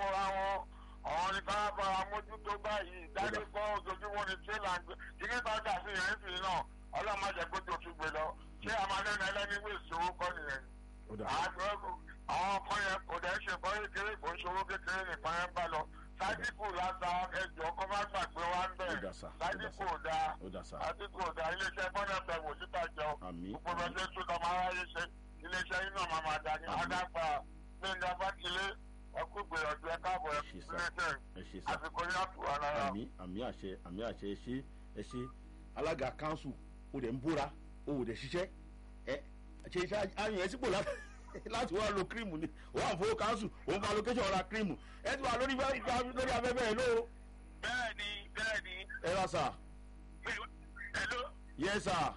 wọra wọn àwọn ní ká bára mójútó báyìí dájú kọ́ ojoojúmọ́ ni tírélà ń gbé kíní bá dà sí yẹn sì náà ọlọ́mọ jẹ́ kó tó tún gbé lọ ṣé amadẹ́nu ẹlẹ́ni wí ìṣòwò kọ́ nìyẹn ó dà àwọn ọkọ yẹn kò dẹ̀ ṣe kọ́ kékeré kò ń ṣòwò kékeré nìkan yẹn bá lọ sádìkù láta ẹjọ́ kó má gbàgbé wá ń bẹ̀ Ó dà sà, ó dà sádìkù sà. ò dáa ó dà sà sádìkù ò dáa iléeṣẹ́ bọ́dà tẹ̀wò síta jọ àmì gbogbo ẹgbẹ́ tó tọ́ máa ráyè ṣe iléeṣẹ́ yín náà máa máa dà ní Àmín. adágbà gbẹ̀ngà fákilé ẹkú gbìyànjú ẹ káàbọ̀ ẹ Ṣé sà. iléeṣẹ́ ẹ ṣe sà àsìkò ní àtúwà lára. àmì àmì àṣẹ àmì àṣẹ ẹ ṣe ẹ ṣe alága kanṣu o dẹ̀ ń bóra o ò dẹ̀ ṣiṣẹ́ ẹ ṣe iṣẹ́ ayọ̀ ẹ sípò láti láti wá lo kírímù ni o wà fowó kanṣu òun fa location ra kírímù ẹ ti wà lórí bá- bá- lórí afẹ́fẹ́ ẹ ló bẹ́ẹ̀ni bẹ́ẹ̀ni ẹ ra sà hello yẹ sà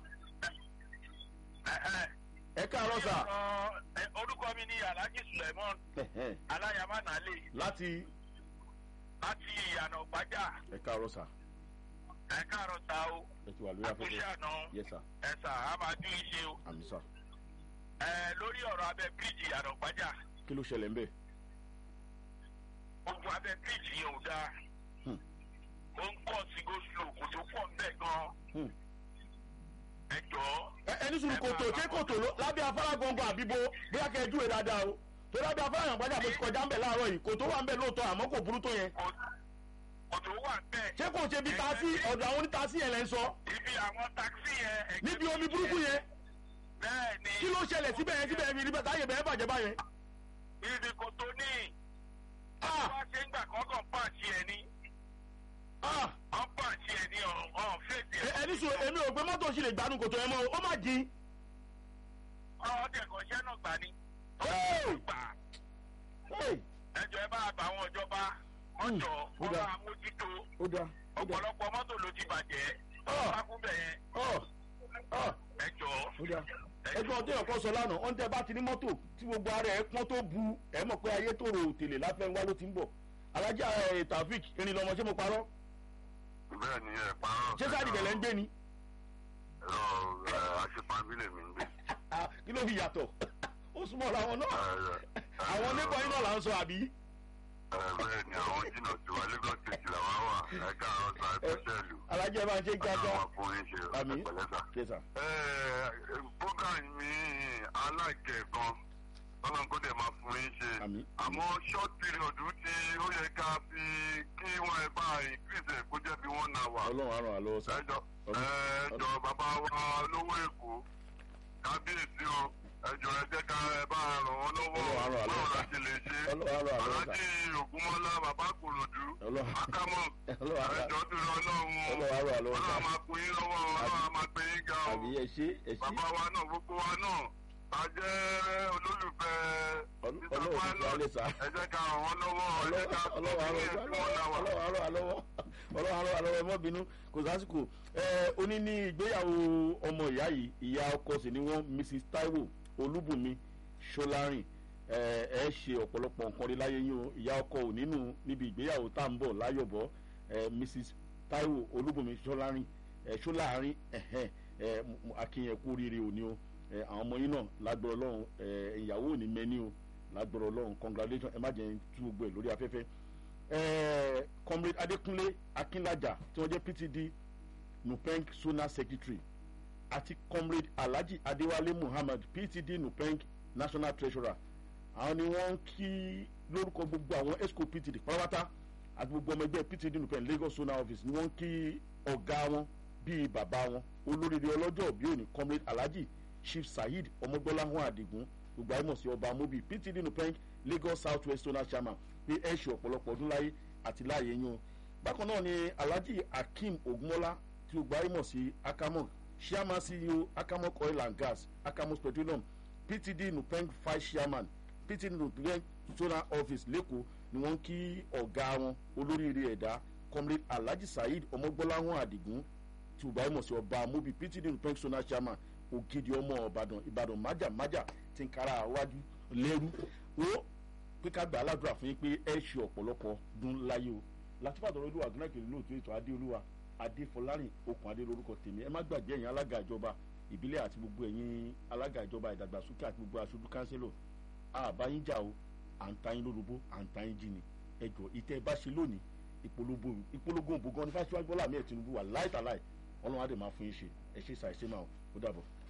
ẹ káàárọ̀ sà orúkọ mi ni alhaji suleiman Ẹ̀hẹ́n. alayama nale láti láti ìyànà gbájà ẹ káàárọ̀ sà ẹ káàárọ̀ ta o ẹ ti wà lórí àkúṣe afẹ́fẹ́ àná yẹ sà ẹ sà á máa dún iṣẹ́ o àmì sà ẹ lórí ọ̀rọ̀ abẹ bíríìjì ìyànà gbájà kí ló ṣẹlẹ̀ ń bẹ̀ ogun abẹ bíríìjì yẹn ò dáa Hmm. ó ń kọ́ sí goslo kò tó pọ̀ ń bẹ̀ gan Hmm. ẹ jọ̀ọ́ ẹ ẹni sùn kòtò ṣé kòtò ló lábẹ́ afárá gbọ̀ngàn àbíbo bóyá kẹ́ ẹ júwe dáadáa o tó lábẹ́ afárá yàn gbájà mo ti kọjá ń bẹ̀ láàárọ̀ yìí kòtò wà ń bẹ̀ lóòótọ́ àmọ́ kò burú tó yẹn kò kò tó wà ń bẹ̀. ṣé kò ṣe bí taasí ọ̀dọ̀ àwọn onítàásí yẹn lẹ́ ń sọ ibi àwọn takisí yẹn. ẹgbẹ́ níbi omi burúkú yẹn bẹ́ẹ̀ ni kí ló ṣẹlẹ̀ síbẹ̀ yẹn síbẹ̀ yẹn níbẹ̀ táyé bẹ̀rẹ̀ bàjẹ́ báyẹn. ibi kò tó ní. Ah! wá ṣe ń gbà kọ́kàn pàṣẹ ẹ̀ ní. Ah! wọ́n pàṣẹ ẹ̀ ní ọ̀hún fèsì Ẹ- ẹ̀. ẹni sùn èmi ò gbé mọ́tò sì lè gbanú kòtò yẹn mọ́ o, ó má jìn. ọ̀hún tẹ̀kọ̀ iṣẹ́ náà gbà ní. Hey! gbà Hey! ẹjọ́ ẹ bá bá àwọn ìjọba mọ́jọ ó wọ́n dáa. máa mójútó ó dáa ó dáa ọ̀pọ̀lọpọ̀ mọ́tò ló ti bàjẹ́. Ah! ọ̀sákúnbẹ̀ yẹn ọ̀ ọ̀ ẹjọ́ ó dáa ẹgbẹ́ ọdún ẹ̀kọ́ sọ lánàá ọ̀n tẹ́ bá ti ní mọ́tò tí gbogbo ara ẹ̀ pọ́n tó bu ẹ̀ mọ̀ pé ayé tòrò òtèlè láfẹ́ wá ló ti ń bọ̀ alájà ẹ̀ tàfík irin lọmọ ṣé mo parọ́ bẹ́ẹ̀ ni ẹ parọ́. ṣé sáà dìbẹ̀lẹ̀ ń gbé ni ẹ̀rọ ẹ̀ àṣepamílẹ̀ mi ń gbé. Ah, kí ló fi yàtọ̀ ó súnmọ́ làwọn náà àwọn nípa iná là ń sọ àbí ẹ̀ bẹ́ẹ̀ ni àwọn jìnnà tí wà lagos state làwọn wà ẹ̀ka àwọn sa ẹ̀kọ́ṣẹ́ ìlú. alájà ẹ̀ máa ń ṣe kíákíá àwọn ọkùnrin ṣe àmì ẹ̀pẹ̀lẹ́sà. ṣe sà ẹ̀ program mi aláìkẹ́ kan tọ́lá kó dẹ̀ máa fún yín ṣe. àmì àmọ́ short period tí ó yẹ ká fi kí wọ́n ẹ bá increase ẹ̀ kó jẹ́ bí one hour. ọlọ́run á ràn wá lọ́wọ́ sà ẹjọ ẹjọ bàbá wa olówó èkó kábíyèsí o ẹjọ ẹ jẹ́ ká ẹ bá ràn wọ́n lọ́wọ́ Ọlọ́run á ràn wá báwo lọ́wọ́. la ṣe lè ṣe ọlọ́run á ràn wá lọ́wọ́ sà aláàjì ògúnmọ́lá bàbá kòròdú ọlọ́run akámọ́ ọlọ́run á ràn ẹjọ tó lọ lọ́wọ́ ọlọ́run á ràn wá lọ́wọ́ sà ọlọ́run máa pín in lọ́wọ́ ọlọ́run máa pín in ga o àbí ẹ ṣe ẹ ṣe bàbá wa náà gbogbo wa náà a jẹ́ olólùfẹ́ Ọl- Mr. ọlọ́run ti Pilot. wálé sà. ẹ jẹ́ ká ràn wọ́n lọ́wọ́ ẹ jẹ́ ká fún ọlọ́wọ́ ní ẹ̀sìn wọn náà wà. àrọ́ àlọ́wọ́ ọlọ́wọ́ àrọ́ àlọ́wọ́ ẹmọ́ bínú kò sásìkò ẹ oní ní ìgbéyàwó ọmọ ìyá yìí ìyá ọkọ sì ni wọ́n mrs taiwo olúbùnmi ṣọlárin ẹ ẹ ṣe ọ̀pọ̀lọpọ̀ nǹkan rí láyé yín o ìyá ọkọ ò nínú níbi ìgbéyàwó tá à ń bọ̀ láyọ̀bọ̀ ẹ mrs taiwo olúbùnmi ṣọlárin ẹ ṣọlárin ẹ̀hẹ́n ẹ akínyẹn kú oríire òní o ẹ àwọn ọmọ yín náà lágbọ̀rọ̀ ọlọ́run ẹ ìyàwó ò ní mẹ́ni o lágbọ̀rọ̀ ọlọ́run congratulations ẹ má jẹ́ tú gbogbo ẹ̀ lórí afẹ́fẹ́ ẹ̀ẹ́ comrade adékúnlé akínlájà tí wọ́n jẹ́ ptd nupeng sona secretary àti comrade alhaji adéwálé muhammad ptd nupeng national treasurer àwọn ni wọ́n ń kí lórúkọ gbogbo àwọn esco ptd pátápátá àti gbogbo ọmọ ẹgbẹ́ ptd nupeng lagos zona office ni wọ́n ń kí ọ̀gá wọn bíi bàbá wọn olóríire ọlọ́jọ́ òbí òní comrade alhaji chief saheed ọmọgbọ́láhùn àdìgún gbogbo àìmọ̀ sí ọba mobi ptd nupeng lagos south west zona chairman pé ẹ ṣe ọ̀pọ̀lọpọ̀ ọdún láyé àti láàyè yín o bákan náà ni alhaji akeem ogunmọ́lá tí gbogbo àìmọ̀ sí akamok chairman ceo akamok oil and gas akamok petroleum ptd nupeng five chairman ptd nupeng zona office lẹ́kọ̀ọ́ ni wọ́n ń kí ọ̀gá wọn olóríire ẹ̀dá comrade alhaji saheed ọmọgbọ́láhùn àdìgún tí gbogbo àìmọ̀ sí ọba mobi ptd nupeng zona chairman ògidì ọmọ ìbàdàn ìbàdàn májàmájà ti ń kára àwájú lẹ́rú ó pé ká gbà á ládùúrà fún yín pé ẹ ṣe ọ̀pọ̀lọpọ̀ dún láyé o látìfàdàn olúwa gúnnákè lóòótọ́ ètò adéolúwa adéfọlárìn okùn adé lórúkọ tèmi ẹ má gbàgbé ẹ̀yin alága ìjọba ìbílẹ̀ àti gbogbo ẹ̀yin alága ìjọba ìdàgbàsókè àti gbogbo aṣojú kánsílò àbáyín jà o à ń ta yín lórúbó à ń ta yín jí ni ẹjọ́ ìtẹ́ bá ṣe lónìí ìpolongo ìpolongo òbò gan ní fásitì wájú bọ́lá mi ẹ̀ tinubu wà láìtàláì ọlọ́run á dẹ̀ máa fún yín ṣe ẹ ṣe ṣàìṣe máa ó dàbọ̀.